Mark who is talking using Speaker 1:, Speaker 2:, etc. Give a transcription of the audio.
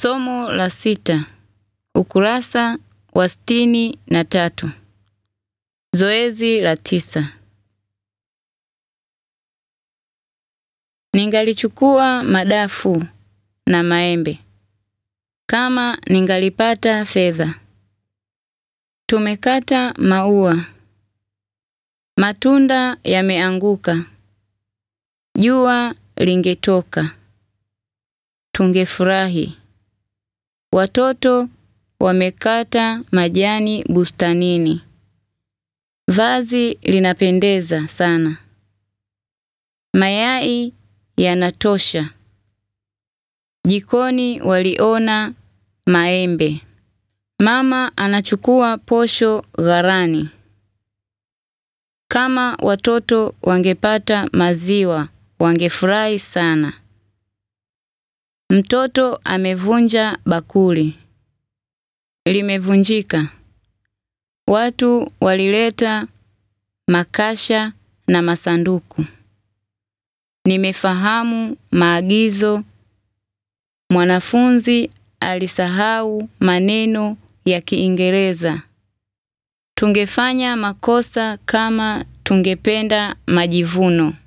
Speaker 1: Somo la sita, ukurasa wa sitini na tatu. Zoezi la tisa. Ningalichukua madafu na maembe kama ningalipata fedha. Tumekata maua, matunda yameanguka, jua lingetoka, tungefurahi. Watoto wamekata majani bustanini. Vazi linapendeza sana. Mayai yanatosha. Jikoni waliona maembe. Mama anachukua posho ghalani. Kama watoto wangepata maziwa, wangefurahi sana. Mtoto amevunja bakuli. Limevunjika. Watu walileta makasha na masanduku. Nimefahamu maagizo. Mwanafunzi alisahau maneno ya Kiingereza. Tungefanya makosa kama tungependa majivuno.